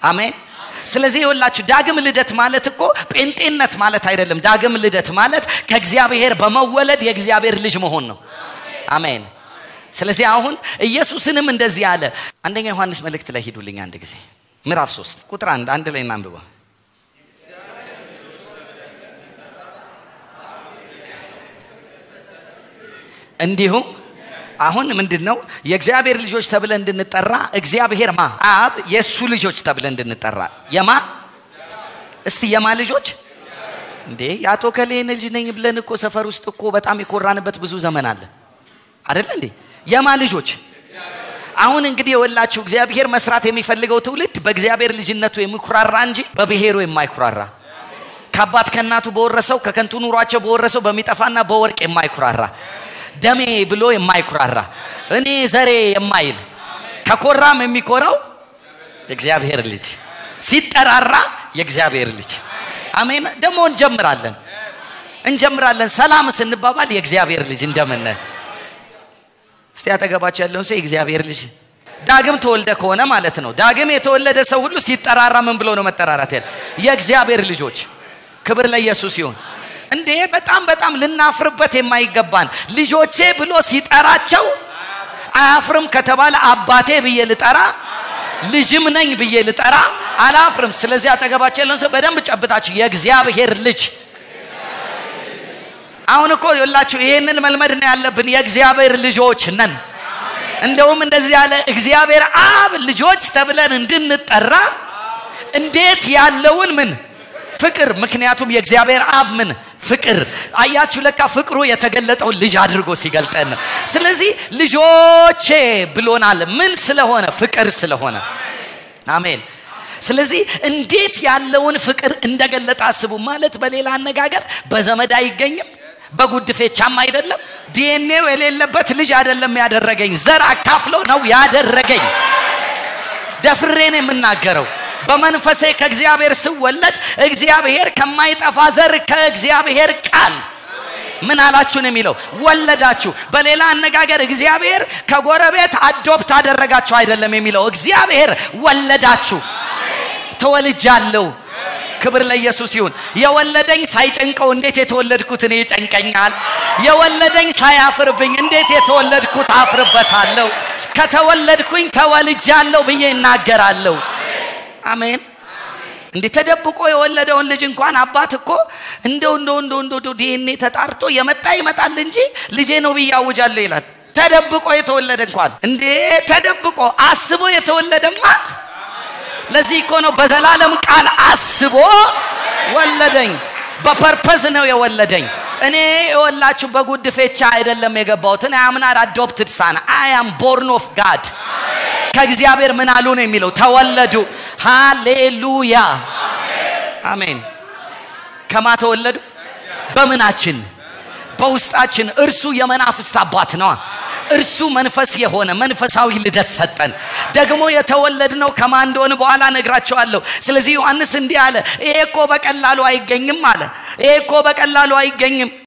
አሜን ስለዚህ የወላችሁ ዳግም ልደት ማለት እኮ ጴንጤነት ማለት አይደለም ዳግም ልደት ማለት ከእግዚአብሔር በመወለድ የእግዚአብሔር ልጅ መሆን ነው አሜን ስለዚህ አሁን ኢየሱስንም እንደዚህ አለ አንደኛ ዮሐንስ መልእክት ላይ ሂዱልኝ አንድ ጊዜ ምዕራፍ ሶስት ቁጥር አንድ አንድ ላይ እናንብበው እንዲሁም አሁን ምንድን ነው የእግዚአብሔር ልጆች ተብለ እንድንጠራ እግዚአብሔር ማ አብ የእሱ ልጆች ተብለ እንድንጠራ የማ እስቲ የማ ልጆች እንዴ የአቶ ከሌን ልጅ ነኝ ብለን እኮ ሰፈር ውስጥ እኮ በጣም የኮራንበት ብዙ ዘመን አለ አደለ እንዴ የማ ልጆች አሁን እንግዲህ የወላችሁ እግዚአብሔር መስራት የሚፈልገው ትውልድ በእግዚአብሔር ልጅነቱ የሚኩራራ እንጂ በብሔሩ የማይኩራራ ከአባት ከእናቱ በወረሰው ከከንቱ ኑሯቸው በወረሰው በሚጠፋና በወርቅ የማይኩራራ ደሜ ብሎ የማይኩራራ እኔ ዘሬ የማይል ከኮራም የሚኮራው የእግዚአብሔር ልጅ ሲጠራራ የእግዚአብሔር ልጅ አሜን ደግሞ እንጀምራለን እንጀምራለን ሰላም ስንባባል የእግዚአብሔር ልጅ እንደምን እስቲ አጠገባቸው ያለውን ሰው የእግዚአብሔር ልጅ ዳግም ተወልደ ከሆነ ማለት ነው ዳግም የተወለደ ሰው ሁሉ ሲጠራራ ምን ብሎ ነው መጠራራት ያለ የእግዚአብሔር ልጆች ክብር ለኢየሱስ ይሁን እንዴ በጣም በጣም ልናፍርበት የማይገባን ልጆቼ ብሎ ሲጠራቸው አያፍርም ከተባለ አባቴ ብዬ ልጠራ ልጅም ነኝ ብዬ ልጠራ አላፍርም ስለዚህ አጠገባቸው ያለውን ሰው በደንብ ጨብጣችሁ የእግዚአብሔር ልጅ አሁን እኮ የላችሁ ይህንን መልመድ ነው ያለብን የእግዚአብሔር ልጆች ነን እንደውም እንደዚህ ያለ እግዚአብሔር አብ ልጆች ተብለን እንድንጠራ እንዴት ያለውን ምን ፍቅር ምክንያቱም የእግዚአብሔር አብ ምን ፍቅር አያችሁ ለካ ፍቅሩ የተገለጠውን ልጅ አድርጎ ሲገልጠን ነው ስለዚህ ልጆቼ ብሎናል ምን ስለሆነ ፍቅር ስለሆነ አሜን ስለዚህ እንዴት ያለውን ፍቅር እንደገለጠ አስቡ ማለት በሌላ አነጋገር በዘመድ አይገኝም በጉድፌቻም አይደለም ዲኤንኤው የሌለበት ልጅ አይደለም ያደረገኝ ዘር አካፍለው ነው ያደረገኝ ደፍሬን የምናገረው በመንፈሴ ከእግዚአብሔር ስወለድ እግዚአብሔር ከማይጠፋ ዘር ከእግዚአብሔር ቃል ምን አላችሁ ነው የሚለው ወለዳችሁ በሌላ አነጋገር እግዚአብሔር ከጎረቤት አዶፕት አደረጋችሁ አይደለም የሚለው እግዚአብሔር ወለዳችሁ ተወልጃለሁ ክብር ለኢየሱስ ይሁን የወለደኝ ሳይጨንቀው እንዴት የተወለድኩት እኔ ይጨንቀኛል የወለደኝ ሳያፍርብኝ እንዴት የተወለድኩት አፍርበታለሁ ከተወለድኩኝ ተወልጃለሁ ብዬ እናገራለሁ አሜን እንዲህ ተደብቆ የወለደውን ልጅ እንኳን አባት እኮ እንደው እንደው እንደው እንደው ዲኤንኤ ተጣርቶ የመጣ ይመጣል እንጂ ልጄ ነው ብዬ አውጃለሁ ይላል ተደብቆ የተወለደ እንኳን እንዴ ተደብቆ አስቦ የተወለደማ ለዚህ እኮ ነው በዘላለም ቃል አስቦ ወለደኝ በፐርፐዝ ነው የወለደኝ እኔ የወላችሁ በጉድፌቻ አይደለም የገባሁት እኔ አምናር አዶፕትድ ሳን አያም ቦርን ኦፍ ጋድ ከእግዚአብሔር ምን አሉ ነው የሚለው ተወለዱ ሃሌሉያ አሜን ከማ ተወለዱ በምናችን በውስጣችን እርሱ የመናፍስት አባት ነዋ እርሱ መንፈስ የሆነ መንፈሳዊ ልደት ሰጠን ደግሞ የተወለድነው ከማ እንደሆነ በኋላ ነግራቸዋለሁ ስለዚህ ዮሐንስ እንዲህ አለ ይሄ እኮ በቀላሉ አይገኝም አለ ይሄ እኮ በቀላሉ አይገኝም